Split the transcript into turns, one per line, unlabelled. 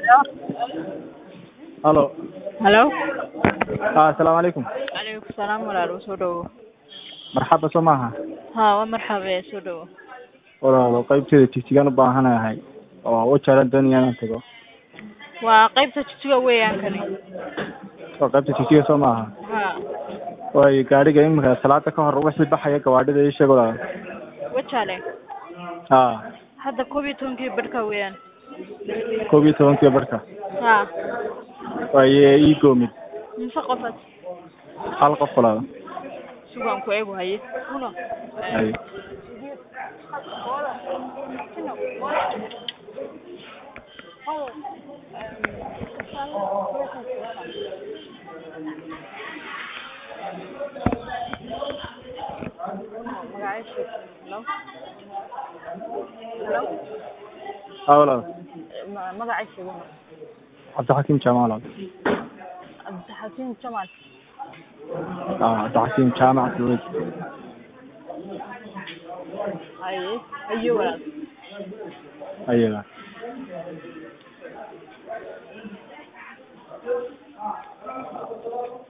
Halo.
Hello.
Ah, Assalaamu calaykum.
Calaykum salaam walaal soo dhawo.
Marxaba soo maaha.
Haa, waa marxaba soo dhawo.
Walaalo qaybteeda tigtigaan u baahanahay oo u jeclaan doonaya inaan tago.
Waa qaybta jijjiga weeyaan kani.
Waa qaybta tigtiga soo maaha.
Haa.
Waayo gaadhiga imika salaada ka hor wixii baxaya gawaadhida ii sheeg walaal.
Wajale.
Haa.
Hadda koob iyo tobankii barhka weeyaan.
koob iyo tobankii barka.
Haa.
Waaye ii goomid.
Mise qofad.
Hal qof walaal.
Sugaan ku eegu haye. Uno.
Ay.
Hello. Hello.
Haa walaal.
Ma- Magaciisa uno.
Cabdixakiim Jaamac walaal.
Cabdixakiim Jamal.
Ah, Cabdixakiim Jaamac Suweyd.
Haye. Haye walaal.
Ayaga.